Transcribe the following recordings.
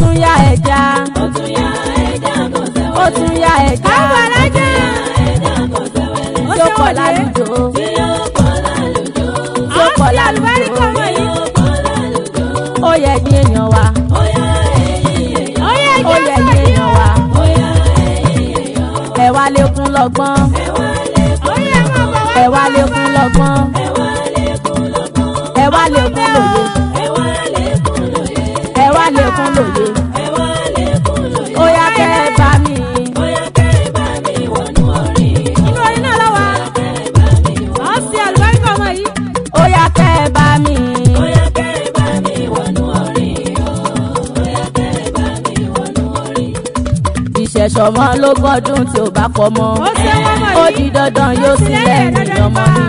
tún yá ẹja ó tún yá ẹja kò sẹ́wẹ́lẹ́. ó tún yá ẹja káwọn alájà ẹja kò sẹ́wẹ́lẹ́. ó tó ṣe pọ̀ wọlé lálùjọ tí yóò pọ̀ lálùjọ. tó pọ̀ àti àlùbáríkà lálùjọ ọmọ yìí yóò pọ̀ lálùjọ. ó yẹ ní èèyàn wa ó yá ẹ̀yin èèyàn. ó yẹ ó yẹ ní èèyàn wa ó yá ẹ̀yin èèyàn. ẹ wá lékún lọ́gbọ́n ẹ wá lékún ó yẹ máa bọ̀ wá ẹ wá lékún lọ́gbọ́n ẹ wá lékún lọ́gbọ́n. ẹ wá lékún lòye ẹ wá lékún lóye. ẹ wá lékún lòye ẹ wá lékún lóye. ó yá kẹ́ ẹ bá mi ó yá kẹ́ ẹ bá mi wọnú orin. inú orin náà lọ́wọ́ kẹ́ ẹ bá mi wọnú àti àlùbáríkà ọmọ yìí ó yá kẹ́ ẹ bá mi Ó yá kẹ́ ẹ bá mi wọnú orin o. Ó yá kẹ́ ẹ bá mi wọnú orin. ìṣẹ̀ṣọ̀mọ́ ló gbọ́dún tí ò bá kọ́ mọ́ ó ṣe wọ́n mọ̀ ó yìí di dandan yóò sì lẹ́yìn ọmọ mi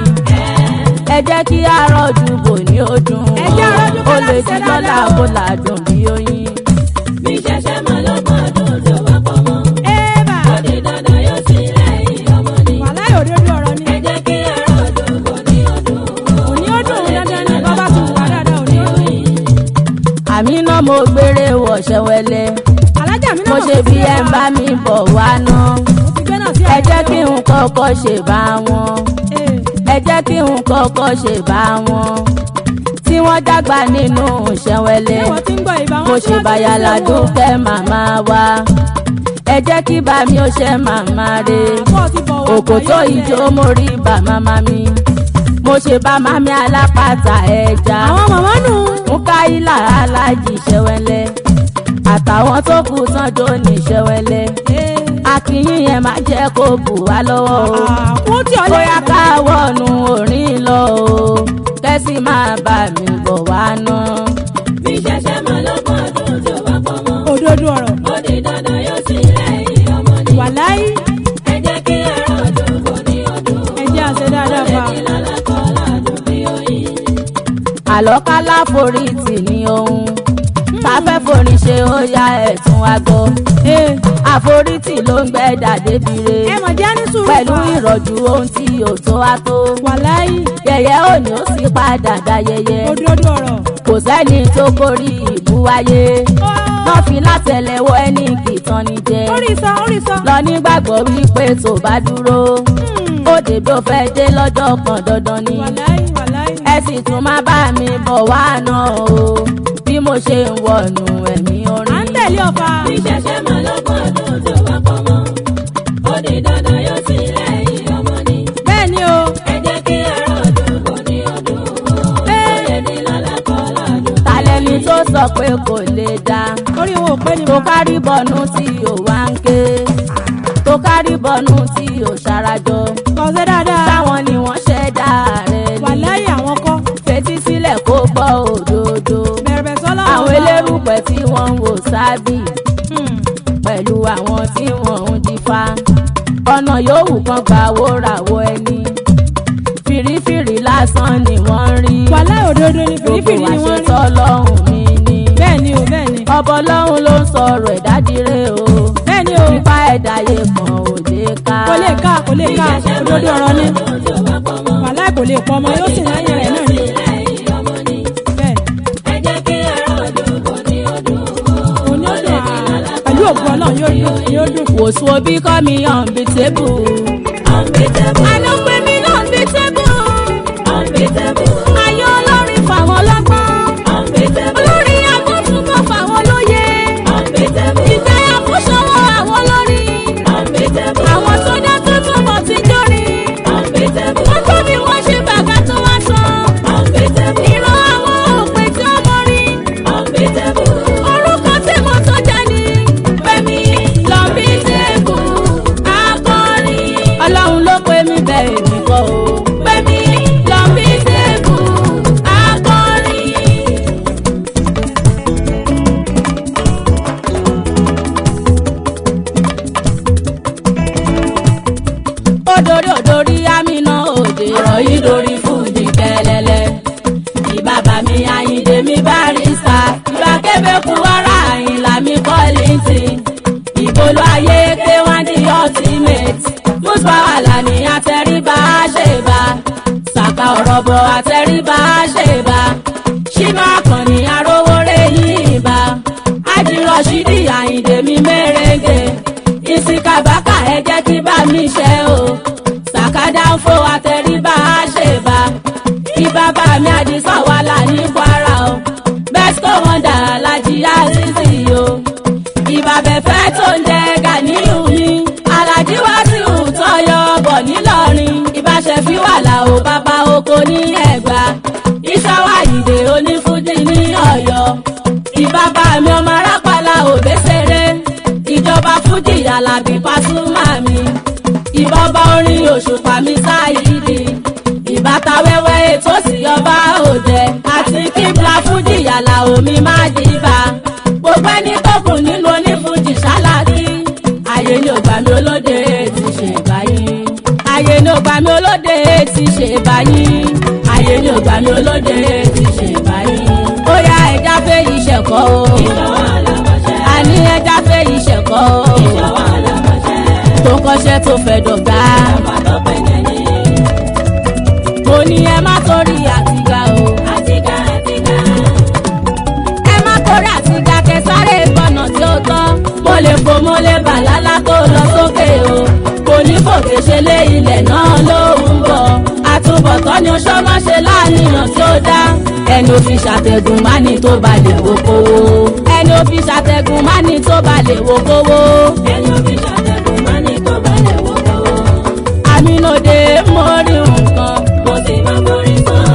ẹ jẹ́ kí àrọ́jù bò ní ọdún Ẹ jẹ́ àrọ́jú ó kó lè láti ṣe di lọ́la dáadáa. kó làdùn bí oyin Mi ṣẹ̀ṣẹ̀ máa lọ́gbọ́n ọdún tó bá pọ̀ mọ́. éèbà Ó di dandan yóò sì lẹ́yìn ọmọ ni. wàhálà òdodo ọ̀rọ̀ ni Ẹ jẹ́ kí àárọ̀ ọdún bọ̀ ní ọdún. òní ó dùn dandan ni bàbá tún wà dáadáa òní ó dùn àmì náà mo gbére wọ̀ ṣẹ̀wẹ̀lẹ̀ alájà mi náà mo ṣe bí ẹ ń bá mi bọ̀ wá ná mo ti gbé náà sí ẹ jẹ́ kí n kọ́kọ́ ṣe bá wọn ẹ jẹ́ kí n kọ́kọ́ ṣe bá wọn tí wọ́n dàgbà nínú ṣẹ̀wẹ̀lẹ̀ ṣé wọ́n ti ń gbọ́ ìbá wọn mo tí ṣe wọ́n ti ń bàyàlà ṣe wọ́n? dúpẹ́ màmá wa ẹ jẹ́ kí bá mi ó ṣe màmá re àbọ̀ ti bọ̀ wọ́n òkò tó ìjó mo rí bá màmá mi mo ṣe bá màmí alápàtà ẹja àwọn màmá nù mukaila alájì ṣẹwẹlẹ àtàwọn tó kù sanjó ní ṣẹwẹlẹ akínyìn yẹn máa jẹ kó bù wá lọ́wọ́ o àkú tí ọ bóyá ká wọnú orin lọ o kẹ́sì máa bá mi bọ̀ wá ná. Mi ṣẹ̀ṣẹ̀ máa lọ́gbọ́n ọdún tó bá pọ̀ mọ́. òdodo ọ̀rọ̀ Ó di dandan yóò sì lẹ́yìn ọmọ ni. wàláyé Ẹ jẹ́ kí àárọ̀ ọdún bọ̀ ní ọdún. ẹjẹ́ àṣẹ dáadáa fa Lẹ́ni lọ́la kọ́ ládùn bí oyin. àlọ́kálá forí tì ní ohun tá fẹ́ forí ṣe ó yá ẹ̀tún wa gbọ́ àforítì ló ń gbẹ́ dàdébire ẹ mọ̀ jẹ́ ní sùúrù pẹ̀lú fa ìrọ̀jú ohun tí ò tó wá tó. wàláyé yẹ̀yẹ́ òní ó sì padà dayẹyẹ òdodo ọ̀rọ̀ kò sẹ́ni tó kórí ìbú wáyé wọ́n fi látẹ̀lẹ́wọ́ ẹni kìtàn ní jẹ orí sọ orí sọ lọ nígbàgbọ́ wípé tó bá dúró ó dèbí ó fẹ́ dé lọ́jọ́ kan dandan ni wàláyé wàláyé ẹ sì tún má bá mi bọ̀ wá náà o bí mo ṣe ń wọnú ẹ̀mí à ń orin. tẹ̀lé ọ̀fà Mi ṣẹ̀ṣẹ̀ máa lọ́gbọ́n ọdún tó bá pọ̀ mọ́. Ó di dandan yóò sì lẹ́yìn ọmọ ni. bẹ́ẹ̀ ni o Ẹ jẹ́ kí àárọ̀ ọdún bọ̀ ní ọdún. Lẹ́ni lọ́la kọ́ ládùn. tàlẹ́ni tó sọ pé kò lè dá orí wọn ò pé ni tó mo kárí bọ̀nú tí ò wá ń ké tó kárí bọ̀nú tí ò ṣarajọ kọ̀ọ̀sẹ̀ dáadáa táwọn ni wọ́n ṣẹ̀dá rẹ̀ ní wàláyé àwọn kọ́ fetí sílẹ̀ kó gbọ́ òdodo bẹ̀rẹ̀ sọ́lá àwọn elérùpẹ̀ tí wọ́n ń wò sábì pẹ̀lú àwọn tí wọ́n ń dífá ọ̀nà yòówù kan gbà wóràwọ̀ ẹni fìrífìrí lásán ni wọ́n ń rí wàláyé òdodo ni gbogbo fìrífìrí ni wọ́n rí àṣetọ́ lọ́hùn mi ni bẹ́ẹ̀ ni o bẹ́ẹ̀ ni ọbọ lọ́hùn ló ń sọ̀rọ̀ ẹ̀dá dire o bẹ́ẹ̀ ni o nípa ẹ̀dá yẹ kan ò lè ká kò lè ká kò lè Mi ká ṣẹ̀ṣẹ̀ máa òdodo ọ̀rọ̀ ni lọ́gbọ́n ọdún tó bá pọ̀ mọ́. wàláyé kò lè pọ̀ ọmọ yóò sì láyé rẹ̀ náà ni o Lẹ́yìn ọmọ ni. bẹ́ẹ̀ Ẹ jẹ́ kí àárọ̀ ọdún bọ̀ ní ọdún. òní ó dùn à pẹ̀lú òkú ọlọ́run yóò dùn yóò dùn wòsùn òbí kọ́ mi unbeatable. Unbeatable. àná pé mi náà unbeatable. Unbeatable. ayé olórin fàwọn lọ́gbọ́n. Unbeatable. olórin agbóṣùkọ̀ fàwọn lóye. Unbeatable. ìgbéyà fún ṣọwọ́ àwọn olórin. Unbeatable. àwọn tó dá tó túbọ̀ ti jórin. Unbeatable. wọ́n tó bí wọ́n ṣe bàbá tó wá sàn. Unbeatable. ìran àwọn òpè tí ó mọrí. Unbeatable. orúkọ tí mo tó jẹ́ ni. fẹ́mi lọ́bí tẹ́kù akọrin. ọlọ́run ló pè mí bẹ́ẹ̀ mi kọ́ o. fẹ́mi lọ́bí tẹ́kù akọrin. odori odori amina òde rọ̀yìn lórí fújì kẹlẹ́lẹ́ ìbàbà mi àyìndé mi barista ìbà kébékun wàrà àyìnlá mi kọ́lìntì ìbolo ayé pé wọ́n di ultimate musba wàhálà ní àtẹríba àṣebà sàkà ọ̀rọ̀ bọ̀ àtẹríba àṣebà ṣínà àkànní arówóré yìí bá ájírọ̀ṣì oní ẹ̀gbá ìṣọwọ́ ìdè onífújì ní ọ̀yọ́ ìbábà mi ọmọ arápàlà òbẹ́sẹ̀rẹ̀ ìjọba fújì alábí pásúmà mi ìbọba orin òṣùpá mi sáyidi ìbáta wẹ́wẹ́ ètò sí ọba òde àti kíbla fújì yàlà omi má dìbà gbogbo ẹni tó kù nínú onífújì ṣáláàtì àyè ni ògbà mi olóde ti ṣe báyìí àyè ni ògbà mi olóde ti ṣe báyìí àyè ni ògbà mi olóde ti ṣe báyìí ó yá ẹja fẹ́ ìṣẹ̀kọ́ o ìṣọwọ́ alábàṣẹ. àní ẹja fẹ́ ìṣẹ̀kọ́ o ìṣọwọ́ alábàṣẹ. tó kọ́ṣẹ́ tó fẹ́ dọ̀gá bàbá tó pẹ̀lẹ́ ní. mo ní ẹ má torí àtìgá o àtìgá àtìgá. ẹ má torí àtìgá kẹsàrè gbọ̀nà tí ó tọ́ mo lè fò mo lè bà lálá tó lọ sókè o kò ní fòkè ṣe lé ilẹ̀ náà ló ń bọ̀ àtúbọ̀tán ni oṣó má ṣe láàníyàn tí ó dá ẹni ò fi ṣàtẹ̀gùn má ní tó bá lè wo kówó ẹni ò fi ṣàtẹ̀gùn má ní tó bá lè wo kówó ẹni òbí ṣàtẹ̀kùn má ní tó balẹ̀ wò kówó. àmínúdé mo rí nǹkan mo sì máa borí sàn.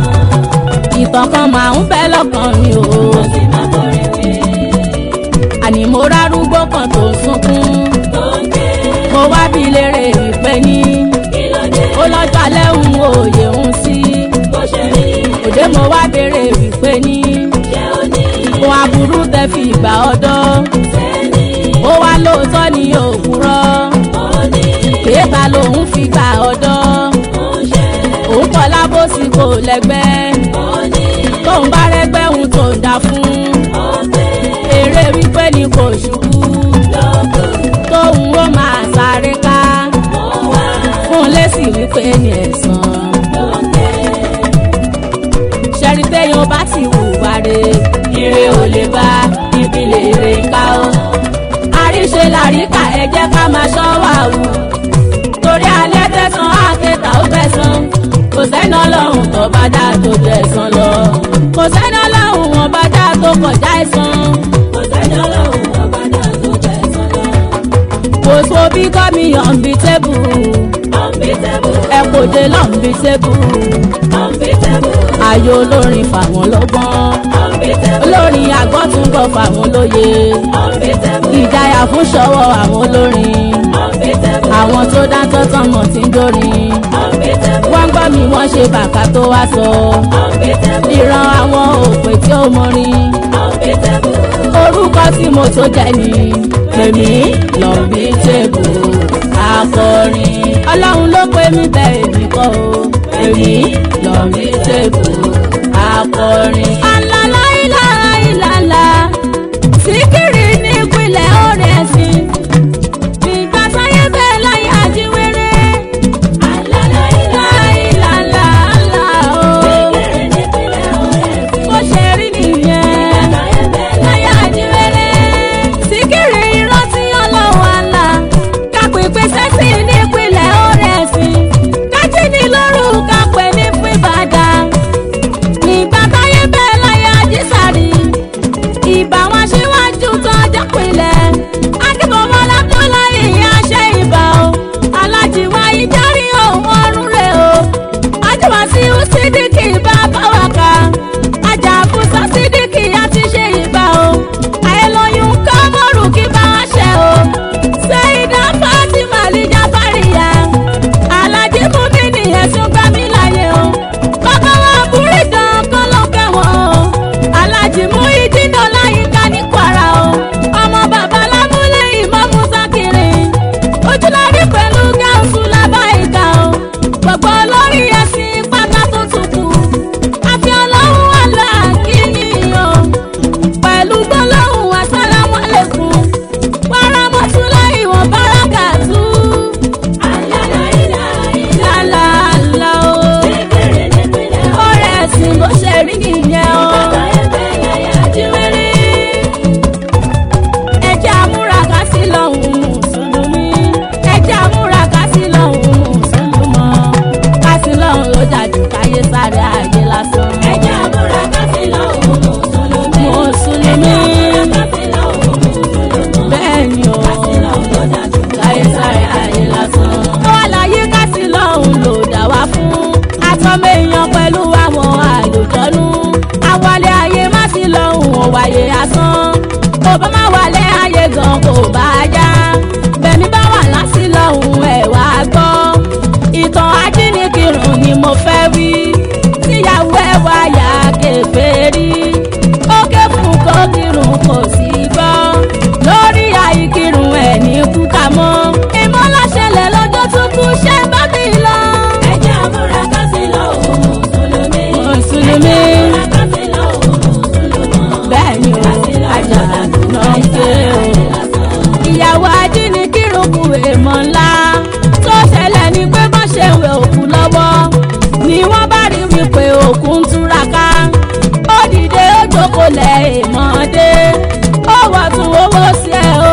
ìtàn kan máa ń bẹ́ lọ́kàn mi o. mo sì máa borí wí. àní mo rárúgbó kan tó ń sunkún tó ń ké. mo wá bí lérè wípé ní kí ló dé. ó lọ́jọ́ alẹ́ ń wo òye ń sí bó ṣe rí. òde mo wá béèrè wípé ní ṣé ó ní. ohun aburú tẹ fi ìgbà ọdọ́ sẹ́ni. ó wá lóòótọ́ ní òkúrọ́ ó ní. kéèta lòun fi gbà ọdọ́ ó ń ṣe. òun kọ́ lábòsí kò lẹ́gbẹ́ ó ní. tóun bá rẹ́gbẹ́ òun tó ń dá fún ó pé. eré wípé ní kò ṣubú lókun. tóun ó máa sáré ká ó wá. fún lẹ́sìn wípé ní ẹ̀sán. ló ń ké. ṣẹ́rí téèyàn bá ti hùwà re ire ò lè bá ibi lè rè ká o. àríṣe làríkà ẹ jẹ́ ká máa ṣọ́ wà wù. torí alẹ́ tẹ̀sán àkẹta ó tẹ̀sán. kò sẹ́ni ọlọ́run tó bá dá tó tẹ̀sán lọ. kò sẹ́ni ọlọ́run wọn bá dá tó kọjá ẹ̀sán. kò sẹ́ni ọlọ́run ọba náà tó tẹ̀sán lọ. kò so bí kọ́mi ọ̀nbi tébù. unbeatable. ẹ kò dé lọ́nbi tébù. unbeatable. ayò olórin fàwọn lọ́gbọ́n. unbeatable. olórin àgbọ̀túngbọ̀ fàwọn lóye. unbeatable. ìjayà fún ṣọwọ́ àwọn olórin unbeatable. àwọn tó dáńtọ́ tọmọ tí ń dórin unbeatable. wọ́n gbọ́ mi wọ́n ṣe bàkà tó wá sọ unbeatable. ìran àwọn òpè tí ó mọrin unbeatable. orúkọ tí mo tó jẹ ni èmi lọ́bí tèbù akọrin ọlọ́run ló pè mí bẹ́ẹ̀ èmi kọ́ o èmi lọ́bí tèbù akọrin. alala ìlàlá ìlàlá síkírì nípìnlẹ̀ ọ̀rẹ́ ẹ̀sìn ìgbà sáyé bẹ́ẹ̀ láyé àjíwèrè láìláìlàlá o bó ṣe rí nìyẹn láyé àjíwèrè síkírì ìrántí ọlọ́wọ́ àlà kápẹ́pẹ́ sẹ́sì nípìnlẹ̀ ọ̀rẹ́ ẹ̀sìn kájí ní lóru kápẹ́ ní fún ìbàdàn nígbà táyé bẹ́ẹ̀ láyé kò bá má wà lẹ́ ayé gan kò bá yá bẹ̀mí bá wà lásì lọ́hùn ẹ̀ wá gbọ́ ìtàn ajínigbìrún ni mo fẹ́ wí tíyàwó ẹ̀ wá yà kèfèrí ó ké fún kó kírun kò sí gbọ́ lórí àìkírun ẹ̀ ní kúkà mọ́ ìmọ̀láṣẹlẹ̀ lọ́jọ́ tuntun ṣẹ́ bá mi lọ. ẹ jẹ́ àmúra ká sí lọ òun mùsùlùmí. Mùsùlùmí. ẹ jẹ́ àmúra ká sí lọ òun mùsùlùmí. bẹ́ẹ̀ ni o ajá náà ń ké o. ìyàwó ajínigbìrún kù èèmọ̀ ńlá tó ṣẹlẹ̀ ní pé bọ́n ṣe ń wẹ òkú lọ́wọ́ ni wọ́n bá rí wípé òkú ń túraká ó dìde ó jókòó lẹ̀ èèmọ̀ dé ó wọ̀ tún owó sí ẹ̀ o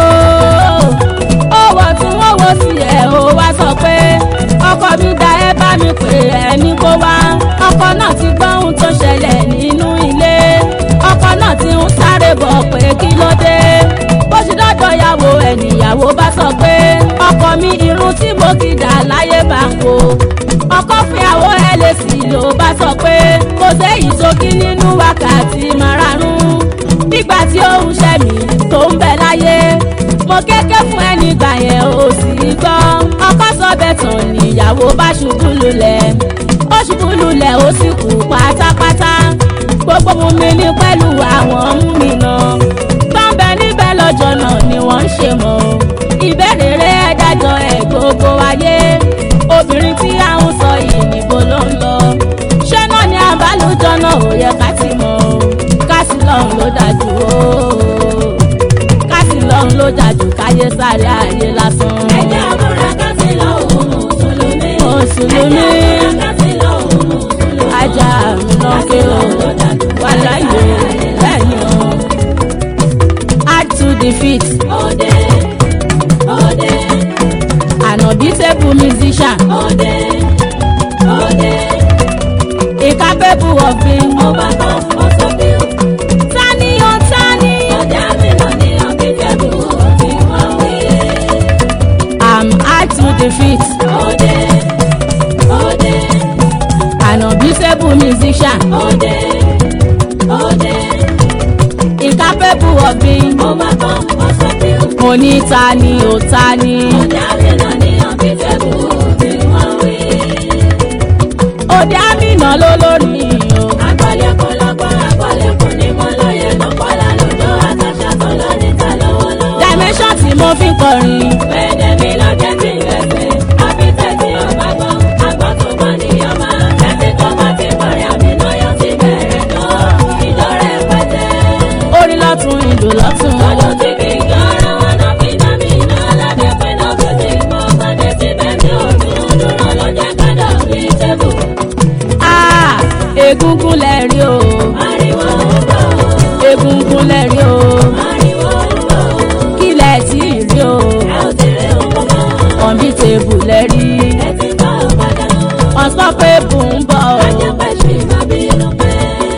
ó wọ̀ tún owó sí ẹ̀ o wá sọ pé ọkọ mi da ẹ bá mi pè ẹ ní kó wá ọkọ náà ti gbọ́ ohun tó ṣẹlẹ̀ nínú ilé ọkọ náà ti ń sáré bọ̀ pé kí ló dé bó ṣe dọ́dọ̀ yàwó ẹ̀nìyàwó bá sọ pé ọkọ mi irun tí mo ti dà láyé bá ń kó ọkọ fìyàwó ẹ lè sì ló bá sọ pé kò séyìí sókí nínú wákàtí márààrún nígbà tí ó ń ṣẹ́ mi tó ń bẹ láyé mo kéké fún ẹni gbà yẹn ò sì gbọ́ ọkọ sọ bẹ́ẹ̀ tán níyàwó bá ṣubú lulẹ̀ ó ṣubú lulẹ̀ ó sì kú pátápátá gbogbo mu mi ní pẹ̀lú àwọn mú mi nà tọ́ǹbẹ̀ níbẹ̀ lọ́jọ́ náà ni wọ́n ń ṣe mọ́ ìbéèrè rẹ̀ dájọ́ ẹ̀ gbogbo ayé obìnrin tí à ń sọ yìí níbo ló ń lọ ṣé náà ni àbálòjọ náà ò yẹ ká ti mọ̀ kásì lọ́hùn ló dájú o kásì lọ́hùn ló dájú káyé sáré ayé lásán. ẹ jẹ́ àmúra ká sí lọ òun mùsùlùmí. Mùsùlùmí. ẹ jẹ́ àmúra ká sí lọ òun mùsùlùmí. ajá mi náà ké o wà láyé bẹ́ẹ̀ ni o. add to defeat Òde, òde, an unbeatable musician òde, òde, incapable of being. ọba kan mọ́ sọ́bí o. tani o tani. Ọjà mi lọ ní ọ̀kẹ́kẹ́bù tí wọ́n wí. am add to defeat Òde, òde, an unbeatable musician òde, òde, incapable of being. ọba kan mọ́ sọ́bí o. mo ní tani o tani. Ọjà mi lọ ní ọ̀kẹ́kẹ́bù tí wọ́n wí. òde àmìnà ló lórí o. Àgbọ̀lẹ̀kùn lọ́gbọ́n, àgbọ̀lẹ̀kùn ní mọ́ lóye lọ́pọ̀lá lójó àtàṣà tó lọ níta lọ́wọ́lọ́wọ́. dimension tí mo fi ń kọrin. Pẹ̀lẹ́ mi ló jẹ́ kí n gbẹ̀sẹ̀. Àbítẹ̀ tí ó bá gbọ́, àgbọ̀ tó gbọ́ ní ọmọ. Ẹtí tó bá ti bọ̀rẹ̀ àmì náà yóò ti bẹ̀rẹ̀ jọ. Ìjọ rẹ̀ pẹ̀tẹ́. orin lọ́tún ìlú lọ́tún. Lọ́dún tí kì í jọ ara wọn náà fi dá mi iná. Aládé pé náà tó ti mọ ọmọdé síbẹ̀ mi ò dùn. Dúró ló jẹ́ gbọ́dọ̀ bí tẹ́bù. Ah, egungun lẹ́rí o. Ariwo ń bọ̀, egungun lẹ́rí o. ariwo ń bọ̀. kílẹ̀ tí ì rí o. Ẹ ò ti rí òun mọ́. unbeatable lẹ́rí. Ẹ ti bá ọ padà. unstoppable ń bọ̀ o. Ajẹ́pẹ́ ṣì máa bínú pẹ́.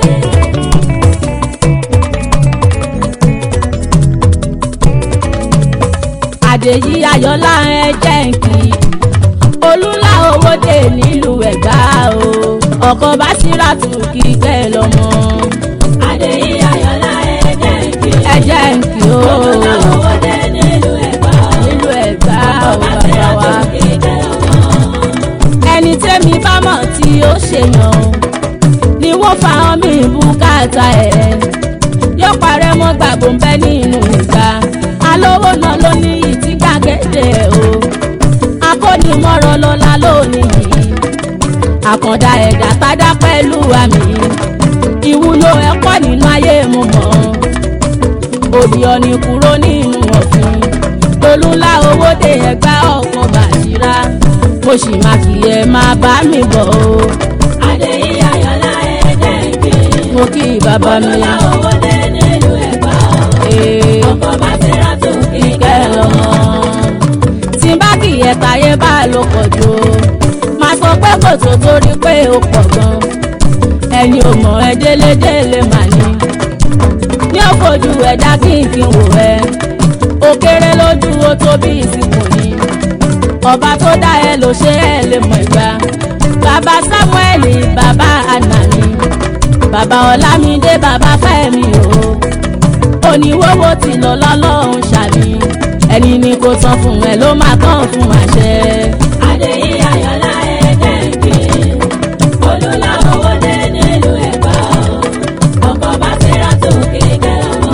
àdèyí ayọ̀lá ẹ jẹ́ ń kí. olúńlá owó dé nílùú ẹ̀gbá o. ọkọ̀ bá síra tù kí kẹ́ lọ́mọ. Adéyí Ayọ̀lá ẹ̀jẹ̀ ń kí. ẹ jẹ́ ń kí o. Olùlà owó dé nílùú Ẹ̀gbá. nílùú ẹ̀gbá o Bàbá bàbá Tẹ́lá wa. tó kí kẹ́ ọmọ. ẹni tẹ́mi bá mọ̀ tí ó ṣèyàn o ni wọ́n fa ọmọ ìbúkátà ẹ̀ yóò parẹ́ mọ́ gbàgbó ń bẹ́ nínú ìgbà alówó náà ló ní ìtí gbàgede o akónimọ̀rọ̀ lọ́la lónìí yìí àkàndá ẹ̀dá tádá pẹ̀lú àmì ìwúlò ẹ̀kọ́ nínú ayé mo mọ̀ òdì ọ̀nì kúrò nínú ọ̀fìn lolúńlá owó dé ẹgbà ọkọ̀ bàṣírà mo sì máa kì í ẹ máa bá mi bọ̀ o Adéyí Ayọ̀lá ẹ̀jẹ̀ ń kí. mo kí bàbá mi Olùlà owó dé nílùú Ẹ̀gbá. ee Ọkọ̀ bá Tẹ́lá tó kí kíkẹ́ kẹ́ lọ́mọ ọmọ. tí bá kì í ẹ̀ka yé bá ló pọ̀ jù o máa sọ pé kò tó torí pé ó pọ̀ gan ẹni ò mọ̀ ẹ́ délédélé mà ní ní òfojú ẹ̀dá kí n fi wò ẹ́ ó kéré lójú ó tó bí ìsìnkú ni ọba tó dá ẹ ló ṣe ẹ lè mọ̀ ìgbà bàbá samuel bàbá anani bàbá ọlámídé bàbá fẹ́mi o ní wọ́wọ́ ti lọ lọ́lọ́run ṣàmì ẹni ní kò tán fún ẹ ló máa tán fún àṣẹ. Adéyí Ayọ̀lá ẹ̀ẹ́dẹ́gbẹ̀. Olúlá owó dé nílùú Ẹ̀gbá. Ọkọ̀ bá ti rà tó kíkẹ́ lọ́mọ.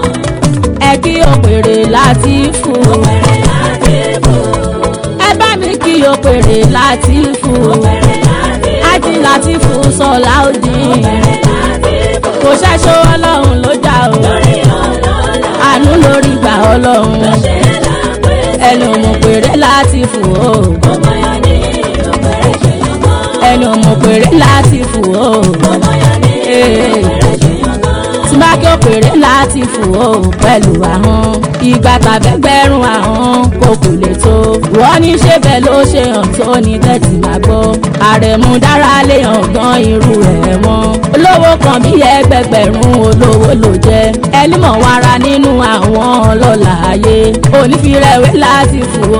ẹ kí òpèrè láti fún Òpèrè láti bò. ẹ bá mi kí òpèrè láti fún Òpèrè láti bò. ájí láti fún sọlá òdì Òpèrè láti bò. kò ṣẹ́ṣọ́ ọlọ́run ló jà o Lórí ọlọ́lá. àánú lórí gbà ọlọ́run Ṣé lápẹ́ ẹni òmùpèrè láti fún o ọmọ yọ ní òpèrè ṣe yọmọ. ẹni òmùpèrè láti fún o Ọmọ yọ ní Ee. òpèrè ṣe yọmọ. tí bá kí òpèrè láti fún o pẹ̀lú ahọ́n ìgbà tàbẹ́gbẹ́rún ahọ́n kò kò lè tó wọ́n ní ṣé bẹ́ẹ̀ ló ṣe hàn tó ní tẹ́tì máa gbọ́ àrẹ̀mú dára lè hàn gan irú ẹ̀ wọ́n olówó kan bí ẹgbẹgbẹ̀rún olówó ló jẹ́ ẹni mọ̀ wára nínú àwọn ọlọ́lá ayé onífìrẹ̀wé láti fún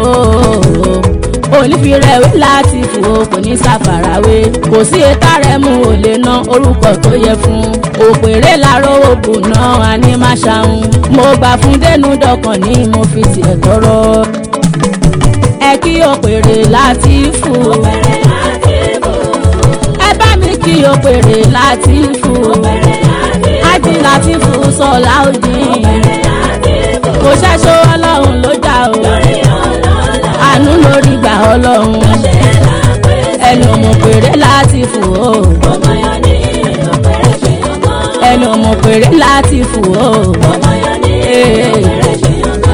o onífìrẹ̀wé láti fò kò ní ṣàfarawé kò sí etá rẹ̀ mú ò lè ná orúkọ tó yẹ fún òpèrè láró òkú náà a ní má ṣàhùn mo gbà fún dénú dọkàn ní mo fi tiẹ̀ tọrọ ẹ kí òpèrè láti fò Òpèrè láti bò. ẹ bá mi kí òpèrè láti fò Òpèrè láti bò. ájí láti fò sọlá òdì Òpèrè láti bò. kò ṣẹ́ṣọ́ ọlọ́run ló jà o Lórí ọlọ́lá. àánú lórí gbà ọlọ́run Ṣé lápẹ́ ẹni òmùpèrè láti fò ó. ọmọ yọ ní òpèrè ṣe yọmọ. ẹni ọmọ péré láti fò ó. Ọmọ yọ ní òpèrè ṣe yọmọ.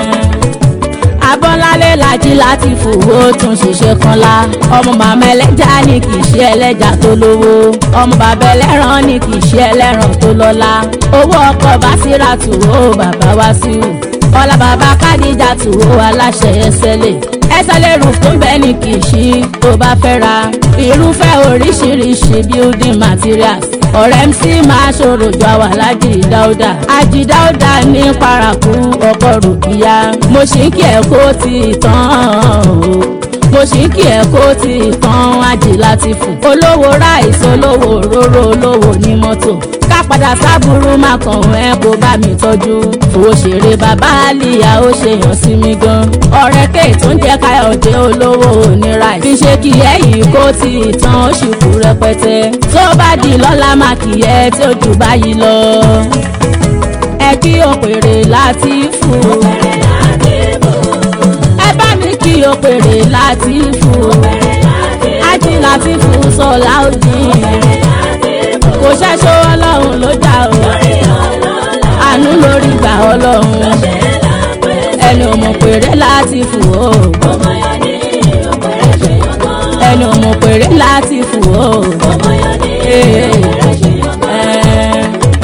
abọ́lálé lajì láti fò ó tún ṣiṣẹ́ kan la. ọmọ màmá ẹlẹ́jà ni kì í ṣe ẹlẹ́jà tó lówó. ọmọ bàbá ẹlẹ́ran ni kì í ṣe ẹlẹ́ran tó lọ́lá. owó ọkọ̀ bá síra tù ó bàbá wá sí i. ọlá bàbá kádìjà tù ó aláṣẹ ẹsẹ̀ lè. ẹsẹ̀ lè rù fún bẹ́ẹ̀ ni kì í ṣí tó bá fẹ́ ra. irúfẹ́ oríṣiríṣi building materials ọ̀rẹ́ mc máa ṣòro ju àwa lájì dáúdà àjì dáúdà ní paraku ọkọ̀ rògbìyà mo sì ń kí ẹ̀ kó ti tán o mo sì ń kí ẹ̀ kó ti tán àjì láti fò olówó ráìsì olówó òróró olówó ní mọ́tò ká padà sábúrú má kàn ẹ́ kó bá mi tọ́jú òṣèré bàbá àlìyá ó ṣe yàn sí mi gan ọ̀rẹ́ kéè tó ń jẹ́ káyọ̀dé olówó onírà fi ṣe kí ẹ yìí kó ti tán ó sì kú rẹpẹtẹ tó bá di lọ́la má kì í ẹ tí ó jù báyìí lọ ẹ kí òpèrè láti fún Òpèrè láti bò. ẹ bá mi kí òpèrè láti fún Òpèrè láti bò. ájí láti fún sọlá òdì Òpèrè láti bò. kò ṣẹ́ṣọ́ ọlọ́run ló jà o Lórí ọlọ́lá. àánú lórí gbà ọlọ́run Ṣé lápẹ́ ẹni ò mọ̀ péré láti fò ó ọmọ yọ ní òpèrè ṣe yọmọ. ẹni ò mọ̀ péré láti fò ó. Ọmọ yọ ní Ee. òpèrè ṣe yọmọ. Ẹ́.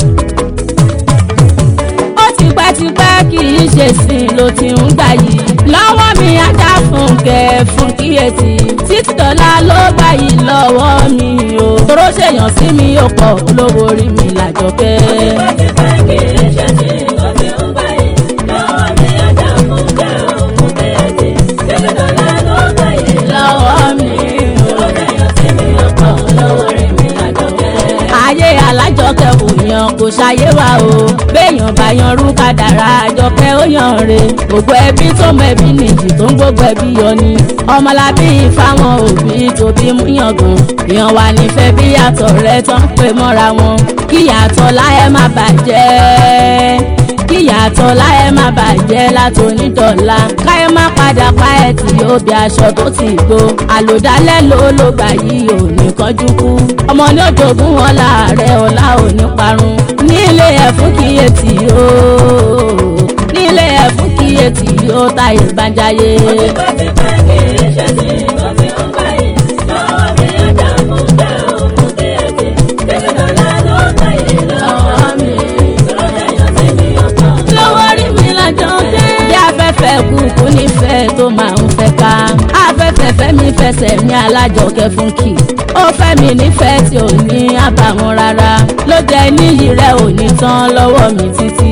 ó ti pẹ́ ti pẹ́ kì í ṣe sìn ló ti ń gbà yìí lọ́wọ́ mi ajá fún kẹ́ fún kíyèsí títí dọ́là ló gbà yìí lọ́wọ́ mi o toró ṣèyàn sí mi ó pọ̀ olówó orí mi làjọkẹ́. Tipẹ́tipẹ́ kì í ṣe tí nǹkan ti ń gbà yìí. Lọ́wọ́ mi ajá fún jẹ́ òun kéèké. Títí dọ́là ló gbà yìí lọ́wọ́ mi o. Ó dẹ̀yọ̀ sí mi ọ̀pọ̀ lọ́wọ́ rí mi lájọkẹ́. ayé alájọkẹ́ kò yan kò ṣayé wa o béèyàn bá yan rú kádàrá àjọkẹ́ ó yan re gbogbo ẹbí tó mọ ẹbí nìjì tó ń gbogbo ẹbí yọ ni ọmọlábí fáwọn òbí tó bí mú yangàn èèyàn wà nífẹ̀ẹ́ bí yàtọ̀ rẹ tán pé mọ́ra wọn kí yàtọ̀ láyé má bàjẹ́ kí yàtọ̀ láyé má bàjẹ́ látònídọ̀la káyé má padà pa ẹ̀ tí yóò bí aṣọ tó ti gbó àlòdálẹ́ ló ló gbà yí ò ní kánjú kú ọmọ ní òjògùn wọn láàárẹ̀ ọ̀la ò ní parun nílé ẹ̀ fún kíyèsí o nílé ẹ̀ fún kíyèsí o táyé bàjáyé. Tipẹ́tipẹ́ kì í ṣe tí nǹkan ti ń gbà yìí. Lọ́wọ́ mi ajá fún jẹ́ òun kéèké. Títí dọ́là ló gbà yìí lọ́wọ́ mi. Ó dẹ̀yọ̀ sí mi ọ̀pọ̀ lọ́wọ́ rí mi lọ́jọ́ dé. bí afẹ́fẹ́ kúkú nífẹ̀ẹ́ tó máa ń fẹ́ ká. afẹ́fẹ́ fẹ́ mi fẹsẹ̀ ní alájọkẹ́ fún kì. ó fẹ́ mi nífẹ̀ẹ́ tí ò ní àbàwọ́n rárá. ló jẹ́ níyì rẹ̀ ò ní tán lọ́wọ́ mi títí.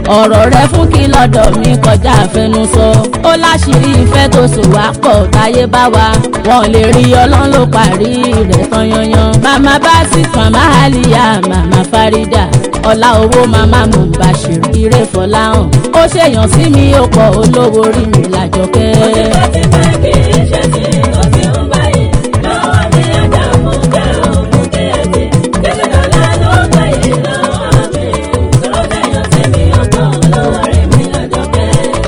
ọ̀rọ̀ rẹ fún kí lọ́dọ̀ mi kọjá àfẹnusọ ó láṣìírí ìfẹ́ tó so wá pọ̀ táyé bá wa wọn lè rí ọlọ́run ló parí rẹ̀ tán yanyan màmá bá sì màmá àlìyá màmá fárídà ọlá owó màmá Mubashir ire fọláhàn ó ṣèyàn sí mi ó pọ̀ olówó rí mi làjọkẹ́. Ó ti pẹ́ kì í ṣe tí ó ti ń báyìí. Lọ́wọ́ mi ajá mú kẹ́ òun kí ẹ ti. Títí dọ̀la ló ń báyìí lọ́wọ́ mi. Sọ̀rọ̀ ṣẹ̀yàn sí mi ọkọ̀ olówó rí mi lọ́jọ́kẹ́.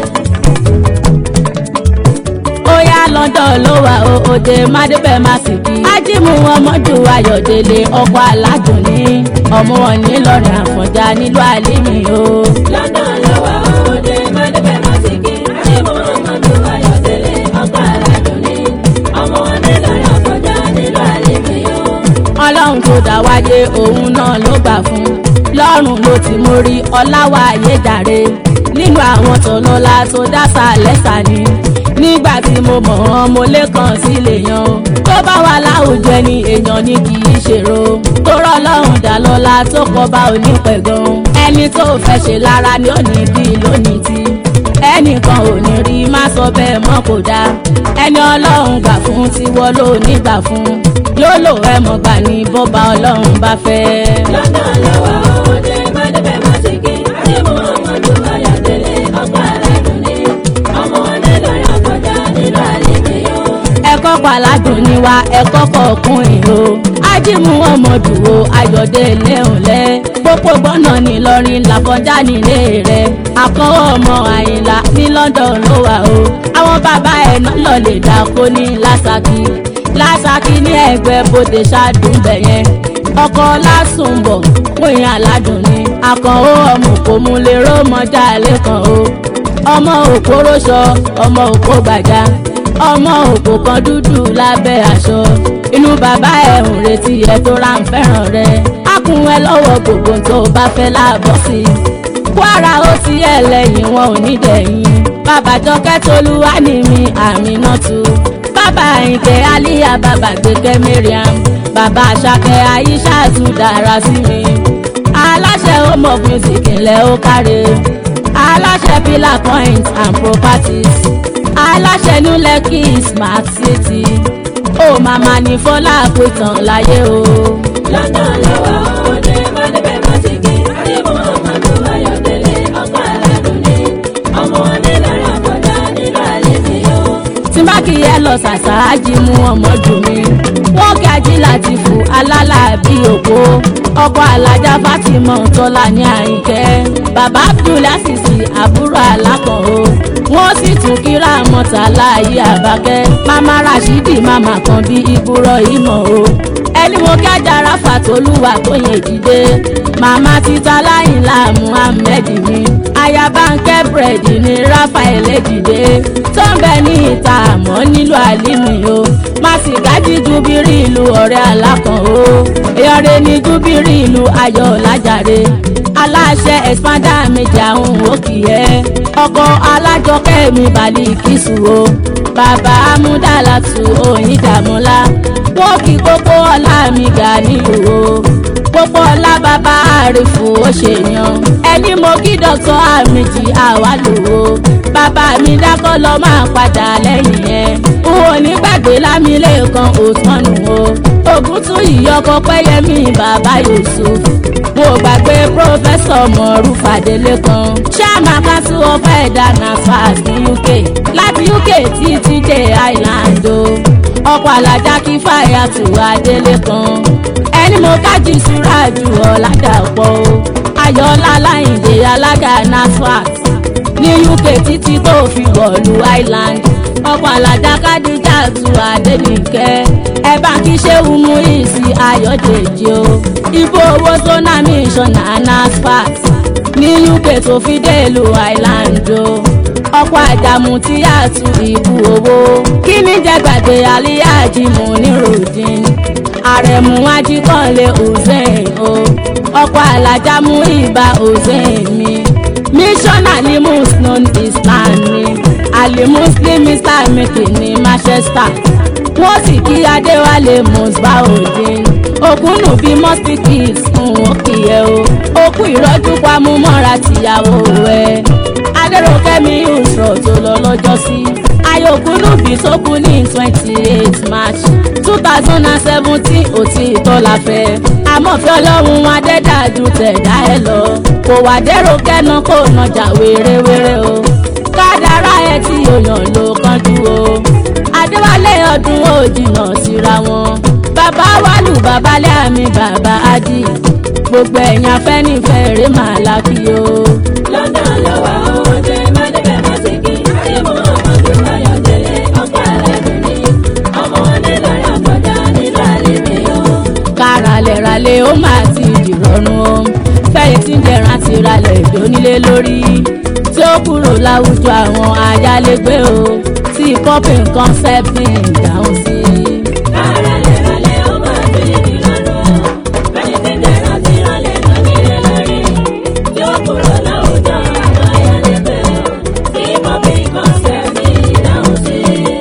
ó yá london ló wà ó òde mádébẹ̀ má sì kí. ájímù ọmọdù ayọ̀délé ọkọ̀ aládùn ní ọmọ wọn ní lọ́rìn àfọ̀njá nílùú àlímì o. London ló wà òde mádébẹ̀ má sì kí. Àdìmú ọmọdé Ayọ̀délé ọkọ̀ aládùn ní. Ọmọ wọn ní lọ́rọ̀ ọ̀kọ̀já nílùú àlèmí o. ọlọ́run tó dá wáyé òun náà ló gbà fún lọ́rùn ló ti mú rí ọláwà ayédàre nínú àwọn tọ́lọ́lá tó dásà lẹ́sà ni nígbà tí mo mọ̀ ọ́n mo lè kàn sí lè yan o tó bá wà láwùjọ ẹni èèyàn ni kì í ṣèrò tó rọ́ lọ́rùn dá lọ́lá tó kọ́ bá onípẹ̀gàn ẹni tó fẹ́ ṣe lára ni ó ní bí lónìí tí ẹnìkan ò ní rí má sọ bẹ́ẹ̀ mọ́ kò dáa ẹni ọlọ́run gbà fún tiwọ́ ló ní gbà fún yóò lò ẹ mọ̀ gbà ní bọ́ba ọlọ́run bá fẹ́. London ló wà òde mádébẹ̀ má sì kí. Àdìmú ọmọdé Ayọ̀délé ọkọ̀ aládùn ní. Ọmọ wọn ní lọ́rọ̀ ọ̀kọ̀já nílùú àlèmí o. ẹ̀kọ́ pàládùn ni wa ẹ̀kọ́ kọ̀ọ̀kùnrin o ájímù ọmọdù o ayọ̀délé òǹlẹ̀ pópó gbọ́nà nìlọrin làkọjá nílé rẹ̀ àkọ́wọ́ ọmọ àyìnlá ní London ló wà o àwọn bàbá ẹ̀ náà lọ lè dáko ní lásàkì lásàkì ní ẹgbẹ́ bòde ṣáàdùn bẹ̀yẹn ọkọ̀ lásùnbọ̀ pín aládùn ni àkànwó ọmọ òkòmù lè rómọjà lẹ́kàn o ọmọ òkúróṣọ ọmọ òkú gbàjà ọmọ òkú kan dúdú lábẹ́ aṣọ inú bàbá ẹ̀ ń retí ẹ tó ra ń fẹ́ràn rẹ á kún ẹ lọ́wọ́ gbogbo tó bá fẹ́ láàbọ̀ sí i kwara ó ti ẹ̀ lẹ́yìn wọn ò ní dẹ̀yìn bàbá jọkẹ́ tolú wá ní mi àmì náà tu bàbá àyìnkẹ́ alíyá bàbá gbẹ̀kẹ́ mariam bàbá àṣàkẹ́ aisha tún dára sí mi aláṣẹ home of music ńlẹ̀ ó káre aláṣẹ pillar point and properties aláṣẹ new lekki smart city ó màmá ní fọlá àpètàn láyé o. London ló wà òde mádébẹ̀ má sì kí. Àdìmú ọmọdé Ayọ̀délé ọkọ̀ aládùn ní. Ọmọ wọn ní lọ́rọ̀ ọ̀kọ̀já nílùú àlèmí o. tí bá kì í ẹ lọ ṣàṣàájì mú ọmọ jù mí wọn kí ají láti fò alálàbí òpó ọkọ alájà fatima tọ́lá ní àyìnkẹ́ bàbá abdullasisi àbúrò alákan o wọ́n sì tún kíra mọ́ta láàyè àbákẹ́ mama rashidi mama kan bí ibùrọ̀ ìmọ̀ o ẹni mo kí ajára fàtólúwà tó yẹn dìde màmá títa láyìnlá muhammed mi ayabankẹ búrẹ́dì ní rafael dìde tó ń bẹ ní ìta àmọ́ nílùú àlímì o má sì gájí júbírì ìlú ọ̀rẹ́ alákan o ìyọ̀rẹ́ ní júbírì ìlú ayọ̀ lájàre aláṣẹ ẹ̀sìpádà méjì àwọn òkì ẹ̀ ọkọ̀ alájọkẹ́ mi balẹ̀ kìsù o bàbá amúdàlàtù òyìn dàmúlá wọ́n kí gbogbo ọlá mi gà nílùú o gbogbo ọlá bàbá àrífù ó ṣèyàn ẹni mo kí dr amiji àwálò o bàbá mi dákọ́ lọ máa padà lẹ́yìn ẹ̀ n ò ní gbàgbé lámìlẹ́kan òsánù o ogun tún ìyọkọ pẹ́yẹmí bàbá yusuf mo gbàgbé pírọfẹ́sọ̀ mọ̀ọ́rù fàdélé kan chairman council of elder nafas ní uk láti uk títí dé island o ọkọ̀ alájà kí fàyà tù adélé kan ẹni mo kájí súra ju ọ̀làdàpọ̀ o ayọ̀ọ́lá láyìndé alága nasfat ní uk títí tó fi wọ̀lú island ọkọ̀ alájà kádíjà tu adénìkẹ́ ẹ bá kí ṣéwù mú ìsì ayọ̀dèjì o ibo owó zona mission nasfat ní uk tó fi dé ìlú island o ọkọ̀ àjàmù tí a tu ìbú owó kí ni jẹ́ gbàgbé aliyaji mu ní rodin àrẹ̀mú ajíkànlé hussein o ọkọ̀ alájà mú ìbá hussein mi missionary muslim islam ni ali muslim islamity ní manchester wọ́n sì kí adéwálé musbaudin òkúnnù bíi mọ́síkìs ń wọ́n kì í ẹ o òkú ìrọ́jú pamúmọ́ra tìyàwó ẹ adéròkẹ́mi ìṣòro tó lọ lọ́jọ́ sí ayọ̀kúnnù bíi tó kú ní twenty eight march two thousand and seventeen òtí ìtọ́lá fẹ́ àmọ́fẹ́ ọlọ́run adẹ́dàdú tẹ̀dá ẹ lọ kò wá dẹ́rọ kẹ́nu kó nàjà wérewére o kádàrá ẹ tí òyàn ló kánjú o adéwálé ọdún ó jìnnà síra wọn bàbá wàlú babalẹ́ àmì bàbá ádì gbogbo ẹ̀yìn afẹ́nifẹ́re màá lákì o. London ló wà ọmọdé má débẹ̀ má ti kí. Ṣé mo ọmọdé báyọ̀ délé ọ̀pá ẹlẹ́dùn ni? Ọmọ onílọ́yọ̀ kọjá nínú àlèmí o. káralẹ̀ralẹ̀ ó máa ti dìrọ̀rùn o fẹ́yìn tí ń jẹran ti ralẹ̀ ìdónílé lórí tí ó kúrò láwùjọ àwọn ayálégbé o tí popping concept ní ìdáhùn sí. Káralẹ̀ ralẹ̀ ó máa fi ìrọ̀rùn o. Bẹ́ẹ̀ni tí dẹ̀rọ̀ ti rọlẹ̀ lọ́nílé lórí. Tí ó kúrò láwùjọ àwọn ayálégbé o. Tí pọ́pì kọ́sẹ̀ ní ìdáhùn sí.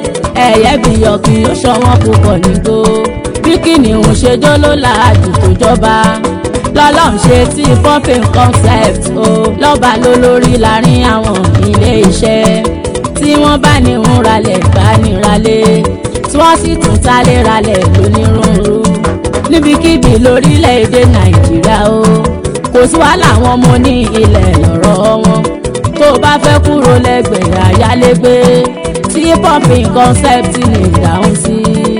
ẹ̀yẹ́ bìyọ̀ kí ó ṣọwọ́n púpọ̀ nígbó bí kìnìún ṣe jó ló láàjù tó jọba lọ́lọ́run ṣe tí pumping concept o lọ́ba ló lórí láàrin àwọn ilé iṣẹ́ tí wọ́n bá ní ń ralẹ̀ bá ní ralẹ̀ tí wọ́n sì tún tálé ralẹ̀ lónírúurú níbikíbi lórílẹ̀‐èdè nàìjíríà o kò sí wàhálà àwọn ọmọ ní ilẹ̀ lọ́rọ̀ wọn tó o bá fẹ́ kúrò lẹ́gbẹ̀ẹ́ ayálégbé tí pumping concept ní ìdáhùn sí.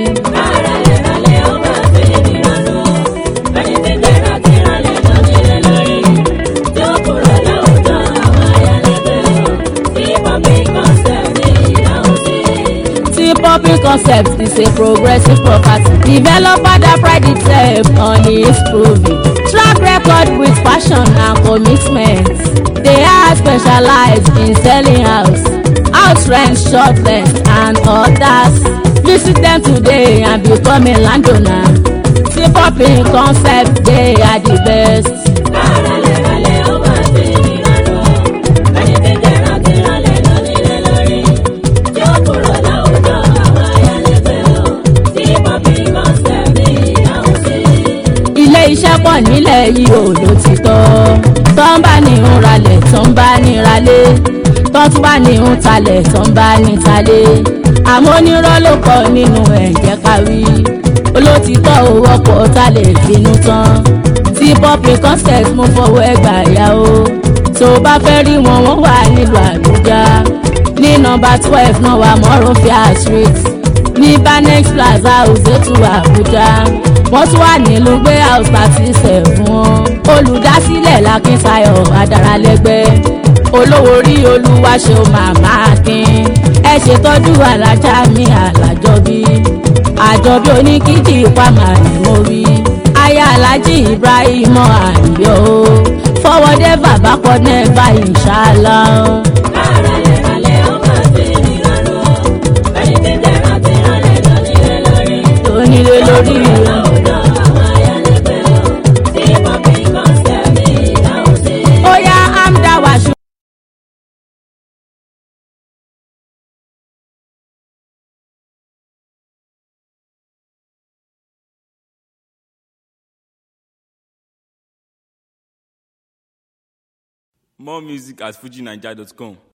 Káralẹ̀ ralẹ̀ ó máa fi ìrọ̀rùn o. Bẹ́ẹ̀ni tí dẹ̀rọ̀ ti rọlẹ̀ lọ́nílé lórí. Tí ó kúrò láwùjọ àwọn ayálégbé o. Tí pọ́pì kọ́sẹ̀ ní ìdáhùn sí. tí pumping concept is a progressive property developer that pride itself on its proving track record with passion and commitment they are specialized in selling house house rent short rent and others visit them today and become a landowner tí pumping concept they are the best. Káralẹ̀ ralẹ̀ ó máa fi ìrọ̀rùn o. Bẹ́ẹ̀ni tí dẹ̀rọ̀ ti rọlẹ̀ lọ́nílé lórí. Tí ó kúrò láwùjọ àwọn ayálégbé o. Tí pọ́pì kọ́sẹ̀ ní ìdáhùn sí. ilé iṣẹ́ pọ̀ nílẹ̀ yìí ò ló ti tọ́ tó ń bá ní ń ralẹ̀ tó ń bá ní ralé tó tún bá ní ń talẹ̀ tó ń bá ní talé àmọ́ onírọ́ ló kọ nínú ẹ̀jẹ̀ káwí olótìtọ́ owó ọkọ̀ tá lè finú tán tí pọ́pì concept mú fọwọ́ ẹgbà yá o tó o bá fẹ́ rí wọn wọ́n wà nílùú àbújá ní nọmba twelve náà wà mọ́rọ́fíà street ní banex plaza òzètù àbújá wọ́n tún wà nílùú gbé house thirty seven wọn olùdásílẹ̀ lakíntayọ̀ adaralẹ́gbẹ́ olówó orí olúwaṣẹ́ màmá akin ẹ ṣètọ́jú alájà mi alájọbí àjọbí oníkíjì pàmà ni mo rí aya alhaji ibrahim àyọ fọwọ́dé bàbá kọ́nẹ́ báyìí ṣáàlà. Káralẹ̀ ralẹ̀ ó máa fi ìrọ̀rùn o. Bẹ́ẹ̀ni tí dẹ̀rọ̀ ti rọlẹ̀ lọ́nílé lórí. onílé lórí rẹ̀. Láwùjọ àwọn ayálégbé o. Tí pọ́pì kọ́sẹ̀ ní ìdáhùn sí. ó yá amda wàṣù. More music at fujinaija.com.